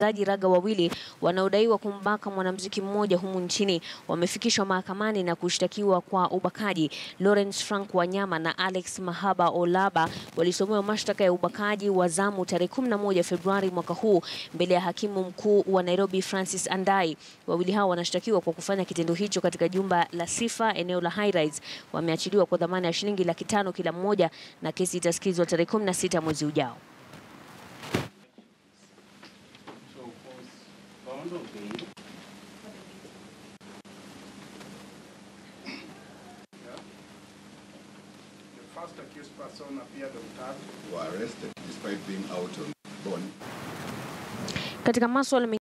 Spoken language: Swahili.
wachezaji raga wawili wanaodaiwa kumbaka mwanamuziki mmoja humu nchini wamefikishwa mahakamani na kushtakiwa kwa ubakaji. Lawrence Frank Wanyama na Alex Mahaba Olaba walisomewa mashtaka ya ubakaji wa zamu tarehe 11 Februari mwaka huu mbele ya hakimu mkuu wa Nairobi Francis Andai. Wawili hao wanashtakiwa kwa kufanya kitendo hicho katika jumba la Sifa eneo la High Rise. Wameachiliwa kwa dhamana ya shilingi laki tano kila mmoja na kesi itasikizwa tarehe 16 mwezi ujao. The first accused person appeared on third were arrested despite being out on bond. Katika masuala